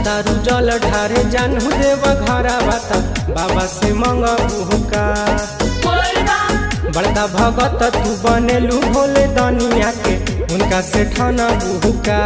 जातारू जल ढारे जानू देव घरा बाता बाबा से मंगबू का बड़का भगत तू बनेलू भोले दनिया के उनका से ठना बुका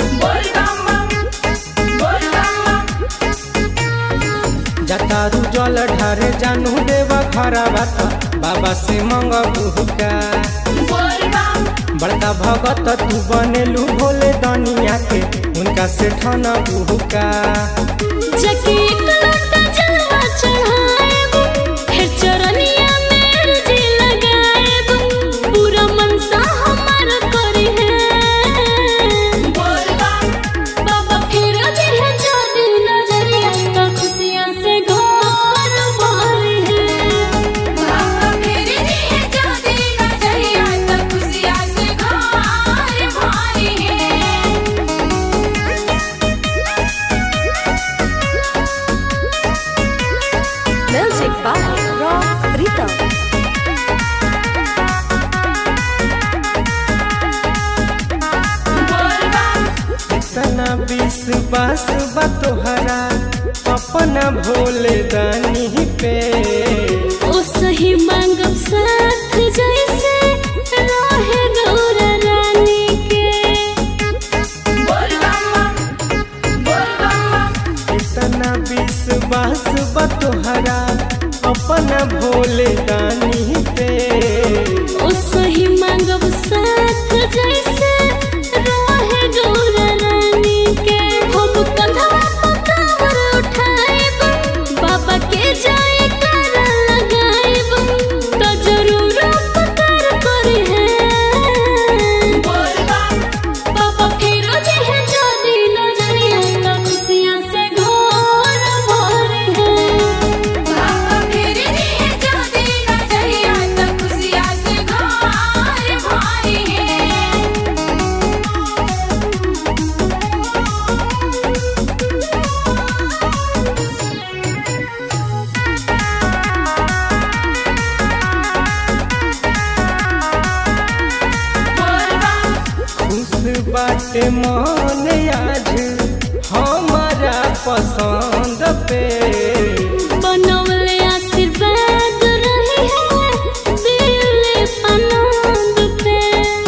जातारू जल ढारे जानू देव घरा बाता बाबा से मंगबू का बड़का भगत तू बनेलू भोले दनिया के उनका से ठना बुका जके एक लोटा जलवा चढ़ाएब, फिर चरनिया में अर्जी लगाएब, पूरा मनसा हमार करी है। बाबा फिर दिह जो दिल नजरिया, तो खुशियाँ से घर भरी है। Music by Rock Rhythm. इतना विश्वास बा तोहरा अपना भोले दानी पे ओ सही मांगब साथ जैसे रहे गौरा रानी के इतना विश्वास बा तोहरा अपना भोले दानी पे ओ सही मांगब साथ जैसे रहे गौरा रानी के हम कंधवा पर कांवर उठाएब बाबा के जाए कर लगाएब तो जरूर उपकार करे है बाबा फिर देह जो दिल नजरिया तो खुशियाँ से घर भरे है खुश बाटे मन आज हमारा पसंद पे बनवले आशीर्वाद रही है दिल आनंद पे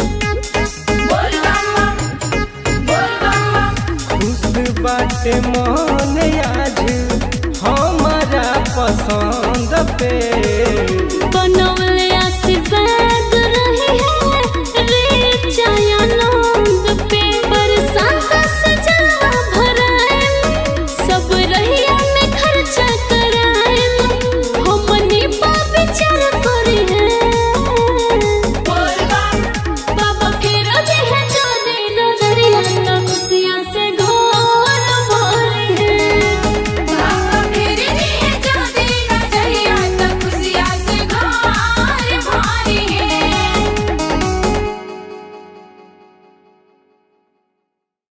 खुश बाटे मन आज हमारा पसंद पे